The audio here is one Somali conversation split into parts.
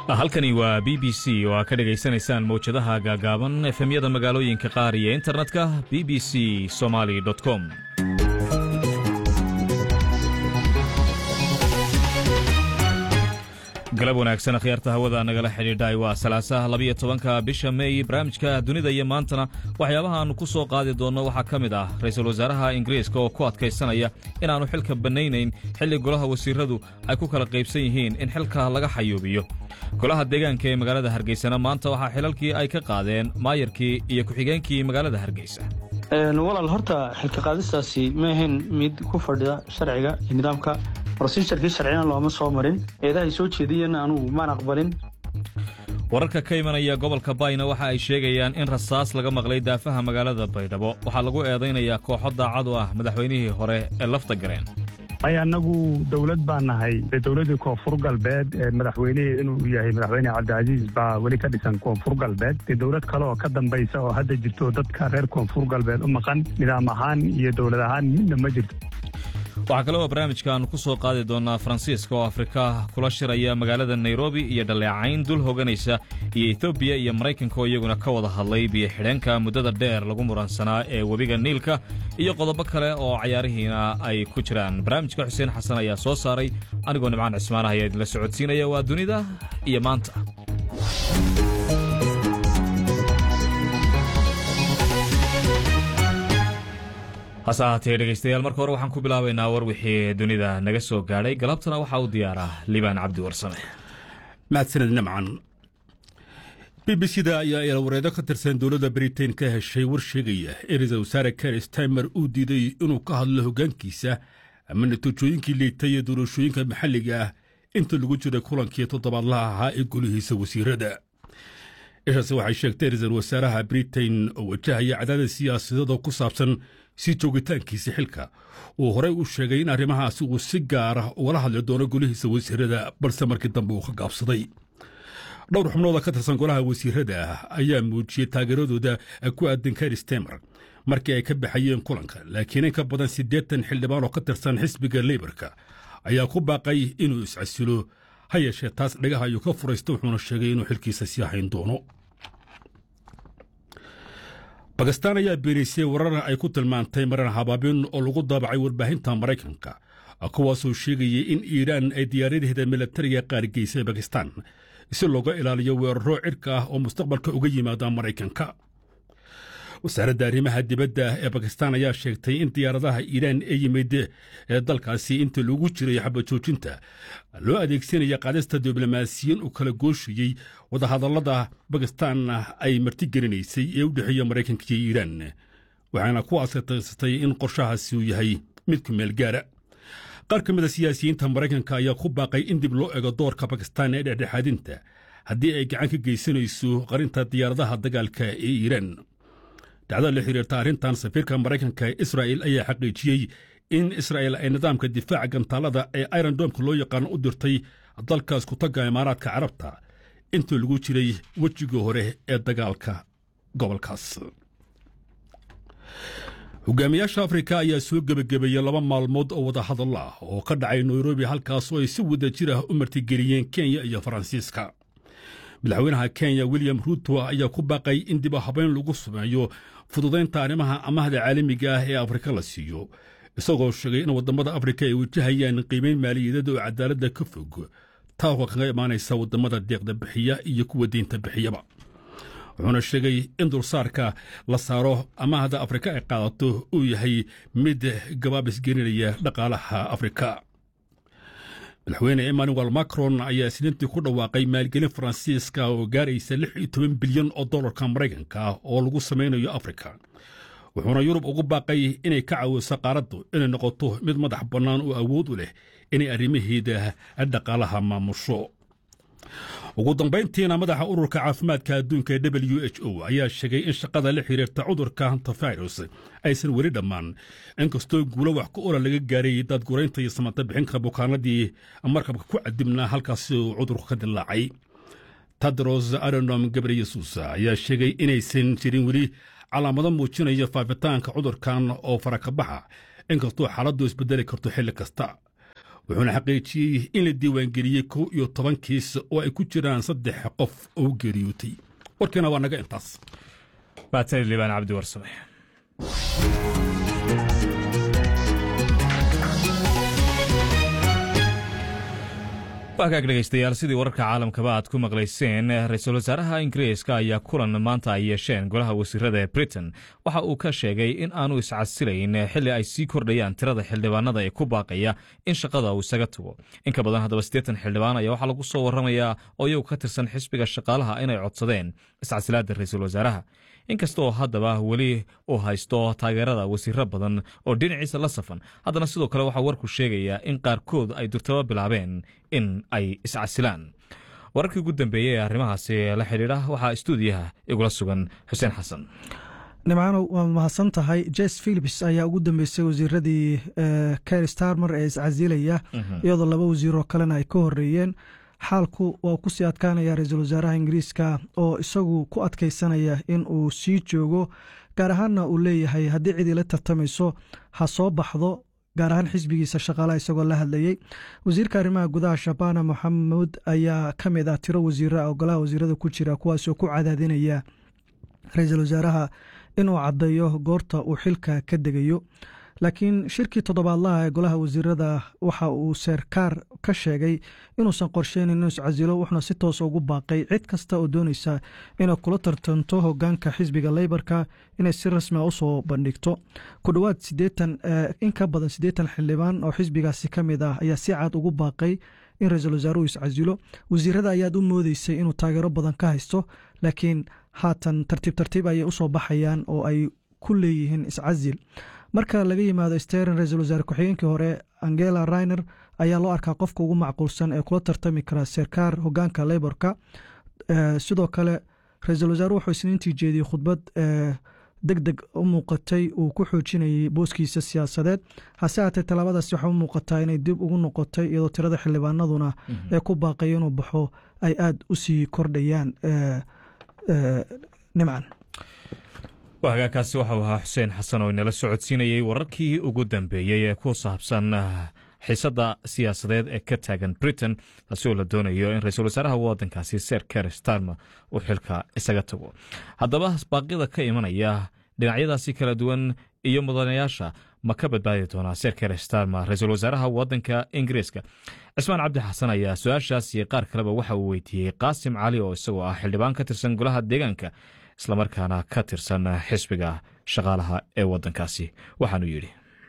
halkani waa b b c oo aa ka dhegaysanaysaan mawjadaha gaagaaban efemyada magaalooyinka qaar iyo internetka b b c somaly com galab wanaagsan akhyaarta hawada nagala xidhiidhay waa salaasaha labiyo tobanka bisha meey barnaamijka dunida iyo maantana waxyaabaha aannu ku soo qaadi doonno waxaa ka mid ah ra'iisul wasaaraha ingiriiska oo ku adkaysanaya inaannu xilka bannaynayn xilli golaha wasiiradu ay ku kala qaybsan yihiin in xilka laga xayuubiyo golaha deegaanka ee magaalada hargeysana maanta waxaa xilalkii ay ka qaadeen maayarkii iyo ku-xigeenkii magaalada hargeysa walaal horta xilka qaadistaasi ma ahayn mid ku fadhida sharciga iyo nidaamka rosiisharkii sharcina looma soo marin eedahay soo jeediyeenna anugu maan aqbalin wararka ka imanaya gobolka bayna waxa ay sheegayaan in rasaas laga maqlay daafaha magaalada baydhabo waxaa lagu eedaynayaa kooxo daacad u ah madaxweynihii hore ee lafta gareen ay annagu dowlad baan nahay dowladdii koonfur galbeed ee madaxweynihii inuu yahay madaxweyne cabdicasiis baa weli ka dhisan koonfur galbeed dee dowlad kale oo ka dambaysa oo hadda jirto dadka reer koonfur galbeed u maqan nidaam ahaan iyo dowlad ahaan midna ma jirto waxaa kale oo barnaamijka aannu ku soo qaadi doonnaa faransiiska oo afrika kula shiraya magaalada nairobi iyo dhaleecayn dul hoganaysa iyo etoobiya iyo maraykanka oo iyaguna ka wada hadlay biyo xidheenka muddada dheer lagu muransanaa ee webiga niilka iyo qodobo kale oo cayaarihiina ay ku jiraan barnaamijka xuseen xasan ayaa soo saaray anigoo nimcaan cismaan ah ayaa idinla socodsiinaya waa dunida iyo maanta hase ahaatee dhegaystayaal marka hore waxaan ku bilaabaynaa war wixii dunida naga soo gaadhay galabtana waxaa u diyaaraa libaan cabdi warsame mahadsaned nimcan b b c da ayaa eelwareedo ka tirsan dowladda britain ka heshay war sheegaya in ra-iisul wasaare ker staymer uu diiday inuu ka hadlo hoggaankiisa ama natiijooyinkii liitay ee doorashooyinka maxalliga ah inta lagu jiray kulankii toddobaadlaha ahaa ee golihiisa wasiirada ishaasi waxay sheegtay ra-iisul wasaaraha britain oo wajahaya cadaadis siyaasadeed oo ku saabsan si joogitaankiisa xilka uu horey u sheegay in arrimahaasi uu si gaara ugala hadli doono golihiisa wasiirada balse markii dambe uu ka gaabsaday dhowr xubnooda ka tirsan golaha wasiirada ayaa muujiyey taageeradooda ku aadan kar stemer markii ay ka baxayeen kulanka laakiin in ka badan siddeetan xildhibaan oo ka tirsan xisbiga leybarka ayaa ku baaqay inuu iscasilo ha yeeshee taas dhagaha ayuu ka furaysta wuxuuna sheegay inuu xilkiisa sii hayn doono bakistaan ayaa beenaysay warar ay ku tilmaantay maran habaabin oo lagu daabacay warbaahinta maraykanka kuwaasoo sheegayay in iiraan ay diyaaradaheeda milatariga qaarigeysay bakistaan si looga ilaaliyo weeraro cidhka ah oo mustaqbalka uga yimaada maraykanka wasaaradda arrimaha dibadda ee bakistaan ayaa sheegtay in diyaaradaha iiraan ee yimid ee dalkaasi inta lagu jiray xabajoojinta loo adeegsanaya qaadista diblomaasiyiin u kala gooshayey wadahadallada bakistaan ay martigelinaysay ee u dhexeeya maraykanka iyo iiraan waxaana ku asataysatay in qorshahaasi uu yahay mid ku meel gaara qaar ka mid a siyaasiyiinta maraykanka ayaa ku baaqay in dib loo ego doorka bakistaan ee dhexdhexaadinta haddii ay gacan ka geysanayso qarinta diyaaradaha dagaalka ee iiraan dacdada la xiriirta arrintan safiirka maraykanka ee israa'il ayaa xaqiijiyey in israa'il ay nidaamka difaaca gantaalada ee irondomka loo yaqaano u dirtay dalkaas ku tagga imaaraadka carabta intii lagu jiray wejigii hore ee dagaalka gobolkaas hogaamiyaasha afrika ayaa soo gebagabeeyey laba maalmood oo wada hadal ah oo ka dhacay nairobi halkaasoo ay si wada jir ah u martigeliyeen kenya iyo faransiiska madaxweynaha kenya william ruuto ayaa ku baaqay in dib u habayn lagu sameeyo fududaynta arrimaha amahda caalamiga ah ee afrika la siiyo isagoo sheegay in waddamada afrika ay wajahayaan qiimayn maaliyadeed oo cadaaladda ka fog taako kaga imaanaysa waddamada deeqda bixiya iyo kuwa deynta bixiyaba wuxuuna sheegay in dulsaarka la saaro amahda afrika ay qaadato uu yahay mid gabaabis gelinaya dhaqaalaha afrika madaxweyne emmanuel macron ayaa isniintii ku dhawaaqay maalgelin faransiiska oo gaaraysa lix iyo toban bilyan oo dollarka maraykanka ah oo lagu samaynayo afrika wuxuuna yurub ugu baaqay inay ka caawiso qaaraddu inay noqoto mid madax bannaan oo awood u leh inay arrimaheeda dhaqaalaha maamusho ugu dambayntiina madaxa ururka caafimaadka adduunka ee w h o ayaa sheegay in shaqada la xiriirta cudurka hantavirus aysan weli dhammaan inkastoo guulo wax ku ola laga gaaray daadguraynta iyo samata bixinka bukaanadii markabka ku cadibnaa halkaasi uu cudurku ka dilaacay tadros aronom gabreyesus ayaa sheegay inaysan jirin weli calaamado muujinaya faafitaanka cudurkan oo farakabaxa inkastoo xaaladdu isbedeli karto xilli kasta wuxuuna xaqiijiyey in la diiwaangeliyey kow iyo toban kiis oo ay ku jiraan saddex qof oo geeriyootay warkiina waa naga intaas baatari liibaan cabdi warsame waagaag dhegaystayaal sidii wararka caalamkaba aad ku maqlayseen ra-iisul wasaaraha ingiriiska ayaa kulan maanta ay yeesheen golaha wasiirada ee britain waxa uu ka sheegay in aanu iscasilayn xilli ay sii kordhayaan tirada xildhibaanada ee ku baaqaya in shaqada uu isaga tago in ka badan haddaba siddeetan xildhibaan ayaa waxaa lagu soo warramayaa oo iyagu ka tirsan xisbiga shaqaalaha inay codsadeen iscasilaadda ra-iisul wasaaraha inkasta oo haddaba weli uu haysto taageerada wasiiro badan oo dhinaciisa la safan haddana sidoo kale waxaa warku sheegayaa in qaarkood ay durtaba bilaabeen in ay iscasilaan wararkii ugu dambeeyey ee arrimahaasi la xidhiidha waxaa istuudiyaha igula sugan xuseen xasan nimcaanow waad mahadsan tahay jes philips ayaa ugu dambeysay wasiiradii ker starmer ee iscasilaya iyadoo laba wasiiroo kalena ay ka horeeyeen xaalku waa ku sii adkaanaya ra-iisul wasaaraha ingiriiska oo isagu ku adkaysanaya in uu sii joogo gaar ahaanna uu leeyahay haddii cidii la tartamayso ha soo baxdo gaar ahaan xisbigiisa shaqaalaha isagoo la hadlayey wasiirka arrimaha gudaha shabana moxamuud ayaa ka mid ah tiro wasiira oo golaha wasiirada ku jira kuwaasoo ku cadaadinaya ra-iisul wasaaraha inuu caddeeyo goorta uu xilka ka degayo laakiin shirkii toddobaadlaha ee golaha wasiirada waxa uu seerkaar ka sheegay inuusan qorsheynin inuu iscasilo wuxuuna si toosa ugu baaqay cid kasta oo doonaysa inay kula tartanto hogaanka xisbiga leybarka inay si rasmia usoo bandhigto ku dhowaad sideetan in ka badan siddeetan xildhibaan oo xisbigaasi ka mid ah ayaa si cad ugu baaqay in ra-iisul wasaaruhu iscasilo wasiirada ayaad u moodeysay inuu taageero badan ka haysto laakiin haatan tartiib tartiib ayay usoo baxayaan oo ay ku leeyihiin iscasil marka laga yimaado steren ra-iisul wasaare ku-xigeenkii hore angela rainer ayaa loo arkaa qofka ugu macquulsan ee kula tartami kara serkaar hogaanka leyborka sidoo kale ra-iisul wasaare wuxuu isniintii jeediyey khudbad deg deg u muuqatay uu ku xoojinayay booskiisa siyaasadeed hase haatee tallaabadaasi waxaa u muuqataa inay dib ugu noqotay iyadoo tirada xildhibaanaduna ee ku baaqaya inuu baxo ay aada u sii kordhayaan nimcan hagaagkaasi waxau ahaa xuseen xasan oo inala socodsiinayey wararkii ugu dambeeyey ee ku saabsan xiisadda siyaasadeed ee ka taagan britain taasi oo la doonayo in ra-iisul wasaaraha waddankaasi ser ker starmer uu xilka isaga tago haddaba baaqyada ka imanaya dhinacyadaasi kala duwan iyo mudanayaasha ma ka badbaadi doonaa ser ker starmer ra-iisul wasaaraha waddanka ingiriiska cismaan cabdi xasan ayaa su-aashaas iyo qaar kaleba waxa uu weydiiyey qaasim cali oo isagoo ah xildhibaan ka tirsan golaha deegaanka islamarkaana ka tirsan xisbiga shaqaalaha ee waddankaasi waxaanu yidhi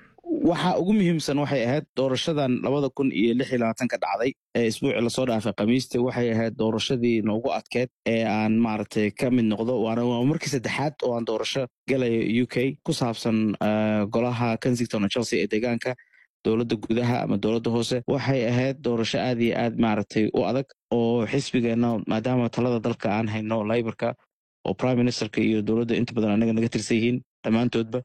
waxa ugu muhiimsan waxay ahayd doorashadan labada kun iyo lix iyo labaatanka dhacday ee isbuucii lasoo dhaafay khamiista waxay ahayd doorashadii noogu adkeed ee aan maaragtay ka mid noqdo waana waa markii saddexaad oo aan doorasho galayo u k ku saabsan golaha kensington oo chelsea ee deegaanka dowladda gudaha ama dowladda hoose waxay ahayd doorasho aad iyo aad maaragtay u adag oo xisbigeenna maadaama talada dalka aan hayno liborka oo prime ministerka iyo dowladda inta badan anaga naga tirsan yihiin dhammaantoodba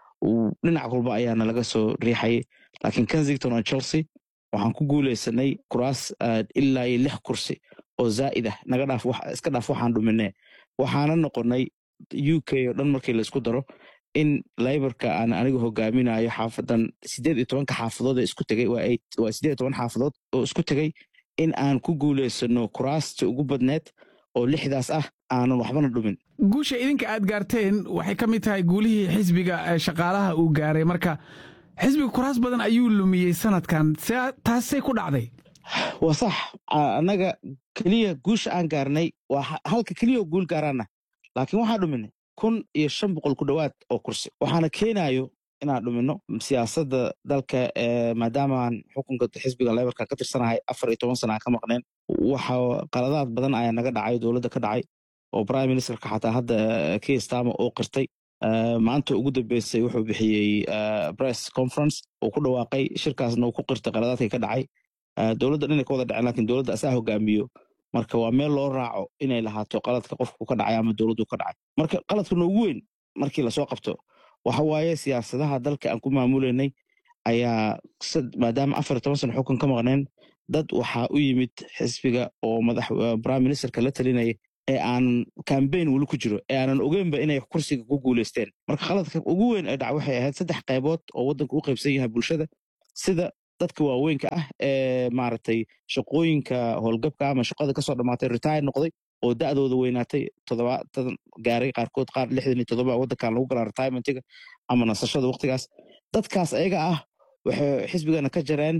dhinac walba ayaana laga soo riixayay laakiin kensington oo chelsea waxaan ku guuleysanay kuraas ilaa iyo lix kursi oo zaa'id ah naga dhaaf iska dhaaf waxaan dhuminee waxaana noqonay u k oo dhan markii laisku daro in liborka aan aniga hogaaminayo xaafadan sideed iyo tobanka xaafadood ee isku tegay waa sideed iyo toban xaafadood oo isku tegay in aan ku guuleysano kuraasta ugu badneed oo lixdaas ah aanan waxbana dhumin guusha idinka aad gaarteen waxay ka mid tahay guulihii xisbiga shaqaalaha uu gaaray marka xisbiga kuraas badan ayuu lumiyey sanadkan taasay ku dhacday waa sax annaga keliya guusha aan gaarnay waa halka keliya oo guul gaaraana laakiin waxaan dhuminay kun iyo shan boqol ku dhowaad oo kursi waxaana keenayo inaan dhumino siyaasadda dalka maadaamaan xukunka xisbiga lebarka ka tirsanahay afar iyo toban sana aan ka maqneen waxa qaladaad badan ayaa naga dhacay dowladda ka dhacay oo prime ministerka xataa hadda kistama oo qirtay maanta ugu dambeysay wuxuu bixiyey press conference uu ku dhawaaqay shirkaasna uu ku qirtay qaladaadkii ka dhacay dowladda dhinay ka wada dhaceen lakin dowladda asaa hogaamiyo marka waa meel loo raaco inay lahaato qaladka qofku ka dhacay ama dowladdu ka dhacay marka qaladka noogu weyn markii lasoo qabto waxa waaye siyaasadaha dalka aan ku maamuleynay ayaa maadaama afar iyo toban sana xukun ka maqneen dad waxaa u yimid xisbiga oo madax prime ministerka la talinaya ee aanan cambaign weli ku jiro ee aanan ogeynba inay kursiga ku guuleysteen marka khaladka ugu weyn ee dhac waxay ahayd saddex qaybood oo waddanka u qaybsan yahay bulshada sida dadka waaweynka ah ee maaragtay shaqooyinka howlgabka ama shaqada kasoo dhammaatay retire noqday oo da'dooda weynaatay toddobaatan gaaray qaarkood qaar lixdan iyo toddoba waddankan lagu galaa retirementiga ama nasashada waqtigaas dadkaas ayaga ah waxay xisbigana ka jareen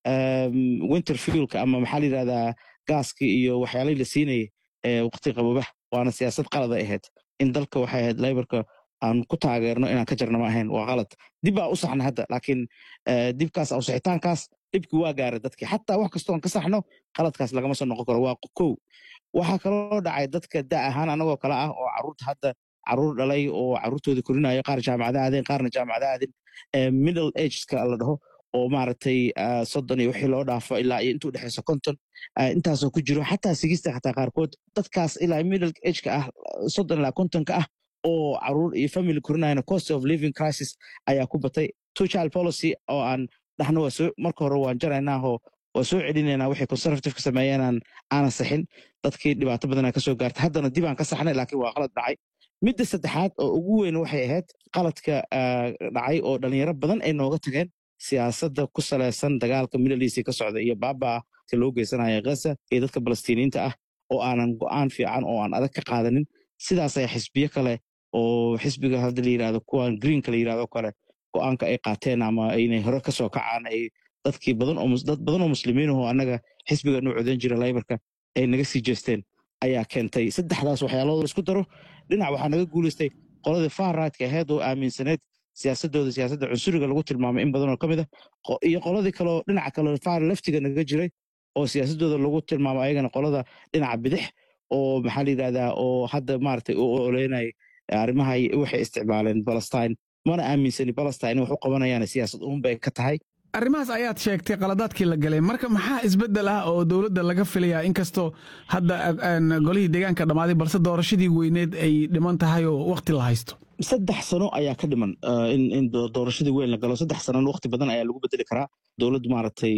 winter fuelka ama maxaa la yidhahdaa gaaskii iyo waxyaalihii la siinayay ee waqti qabobaha waana siyaasad qalada ahayd in dalka waxay ahayd laybarka aan ku taageerno inaan ka jarna ma ahayn waa qalad dib baa u saxna hadda laakiin dibkaas awsixitaankaas dhibkii waa gaaray dadkii xataa wax kastoon ka saxno qaladkaas lagama soo noqon karo waa kow waxaa kaloo dhacay dadka da ahaan anagoo kale ah oo caruurta hadda caruur dhalay oo caruurtooda korinayo qaar jaamacada aadeen qaarna jaamacada aadin middle ageska la dhaho oo maaragtay soddon iyo wixii loo dhaafo ilaa iyo intuu dhexeyso konton intaasoo ku jiro xataa sigista xataa qaarkood dadkaas ilaa middle ageka ah soddon ilaa kontonka ah oo caruur iyo family korinayana cost of living crisis ayaa ku batay two child policy oo aan dhahno waa soo marka hore waan jaraynaahoo waa soo celinaynaa waxay conservativeka sameeyeenaan aanan saxin dadkii dhibaato badanaa kasoo gaartay haddana dib aan ka saxnay laakiin waa qalad dhacay midda saddexaad oo ugu weyn waxay ahayd qaladka dhacay oo dhalinyaro badan ay nooga tageen siyaasadda ku salaysan dagaalka middleiisi ka socda iyo baabaa ka loo geysanaya ghaza iyo dadka balastiiniinta ah oo aanan go'aan fiican oo aan adag ka qaadanin sidaas ayaa xisbiyo kale oo xisbiga hadda la yirahdo kuwan greenka la yirahdo kale go'aanka ay qaateen ama inay hore kasoo kacaan ay dadkii badan oo dad badan oo muslimiin ahoo annaga xisbiga noo codan jira laybarka ay naga sii jeesteen ayaa keentay saddexdaas waxyaalooda laisku daro dhinac waxaa naga guulaystay qoladii faharrightka ahayd oo aaminsaneyd siyaasadooda siyaasadda cunsuriga lagu tilmaamay in badan oo ka mid ah iyo qoladii kaleo dhinaca kale far leftiga naga jiray oo siyaasadooda lagu tilmaamo ayagana qolada dhinaca bidix oo maxaa la yidhahdaa oo hadda maaragtay u oleynay arrimaha waxay isticmaaleen palestine mana aaminsani palestine wax u qabanayaan siyaasad uunbay ka tahay arrimahaas ayaad sheegtay qaladaadkii la galay marka maxaa isbeddel ah oo dowladda laga filayaa inkastoo hadda golihii deegaanka dhammaaday balse doorashadii weyneed ay dhiman tahay oo wakhti la haysto saddex sano ayaa ka dhiman in doorashadii weyn la galo saddex sanona waqti badan ayaa lagu bedeli karaa dowladdu maaragtay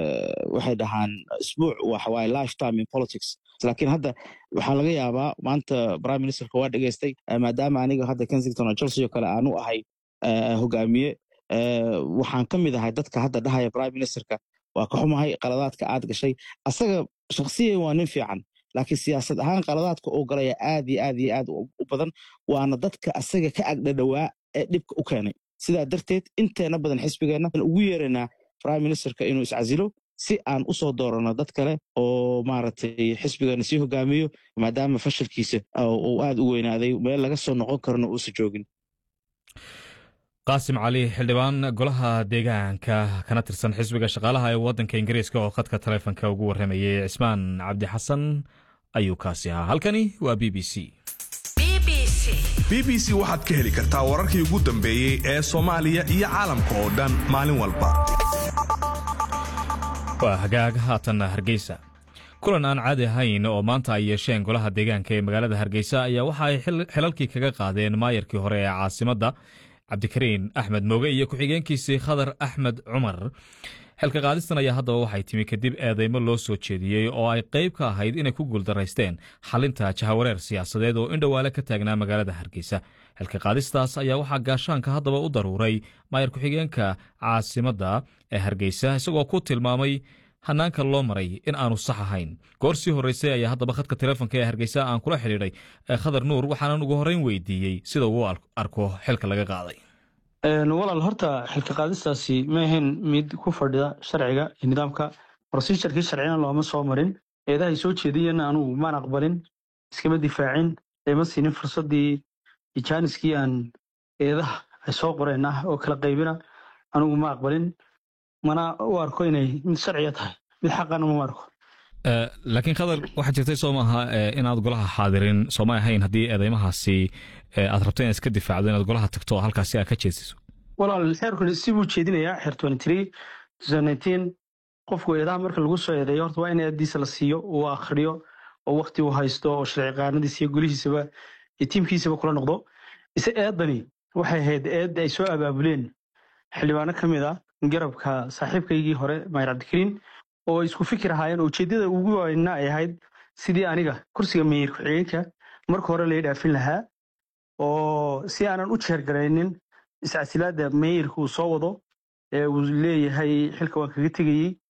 waxay dhahaan isbuuc waxawaaye lifetime in politics laakiin hadda waxaa laga yaabaa maanta prime ministerka waa dhegeystay maadaama aniga hadda kensington oo chelsea oo kale aanu ahay hogaamiye waxaan ka mid ahay dadka hadda dhahaya prime ministerka waa ka xumahay qaladaadka aad gashay asaga shakhsiyan waa nin fiican laakiin siyaasad ahaan qaladaadka uu galaya aad iyo aad iyo aad u badan waana dadka asaga ka agdhadhowaa ee dhibka u keenay sidaa darteed inteena badan xisbigeenna ugu yeeraynaa prime ministerka inuu iscasilo si aan u soo dooranno dad kale oo maaragtay xisbigana sii hogaamiyo maadaama fashilkiisa uu aad u weynaaday meel laga soo noqon karona uusa joogin qaasim cali xildhibaan golaha deegaanka kana tirsan xisbiga shaqaalaha ee waddanka ingiriiska oo khadka taleefonka ugu warramayay cismaan cabdi xasan ayuu kaasi ahaa halkani waa b b c b b c waxaad ka heli kartaa wararkii ugu dambeeyey ee soomaaliya iyo caalamka oo dhan maalin walba waa hagaag haatanna hargeysa kulan aan caadi ahayn oo maanta ay yeesheen golaha deegaanka ee magaalada hargeysa ayaa waxa ay xilalkii kaga qaadeen maayarkii hore ee caasimadda cabdikariin axmed mooge iyo ku-xigeenkiisii khadar axmed cumar xilka qaadistan ayaa haddaba waxay timi kadib eedeymo loo soo jeediyey oo ay qayb ka ahayd inay ku guuldaraysteen xalinta jahawareer siyaasadeed oo indhowaale ka taagnaa magaalada hargeysa xilka qaadistaas ayaa waxaa gaashaanka haddaba u daruuray maayar ku-xigeenka caasimadda ee hargeysa isagoo ku tilmaamay hanaanka loo maray in aanu sax ahayn goor sii horreysay ayaa haddaba khadka teleefonka ee hargeysa aan kula xidhiidhay khadar nuur waxaanan ugu horreyn weydiiyey sida uu arko xilka laga qaaday walaal horta xilka qaadistaasi ma ahayn mid ku fadhida sharciga iyo nidaamka rosijarkii sharcina looma soo marin eedahay soo jeediyana anugu maan aqbalin iskama difaacin eema siinin fursadii ijaaniskii aan eedaha ay soo qoreen ah oo kala qaybina anugu ma aqbalin mana u arko inay mid sharciga tahay mid xaqana ma arko laakiin khadar waxaa jirtay soo maaha inaad golaha xaadirin sooma ahayn haddii eedeymahaasi aad rabto inaad iska difaacdo inaad golaha tagto oo halkaasi aad ka jeesiso walaal xeerkuni si buu jeedinayaa xeer qofku eedaha marka lagu soo eedeeyo horta waa in eeddiisa la siiyo uu akhriyo oo wakti uu haysto oo sharci qaanadiisa iyo golihiisaba iyo tiimkiisaba kula noqdo ise eeddani waxay ahayd eed ay soo abaabuleen xildhibaano ka mid ah garabka saaxiibkaygii hore maayar cabdikariin oo isku fikir ahaayeen ujeeddada ugu weyna ay ahayd sidii aniga kursiga meeyir ku-xigeenka marka hore lai dhaafin lahaa oo si aanan u jeergaraynin iscasilaadda meeyirka uu soo wado ee uu leeyahay xilka waan kaga tegayey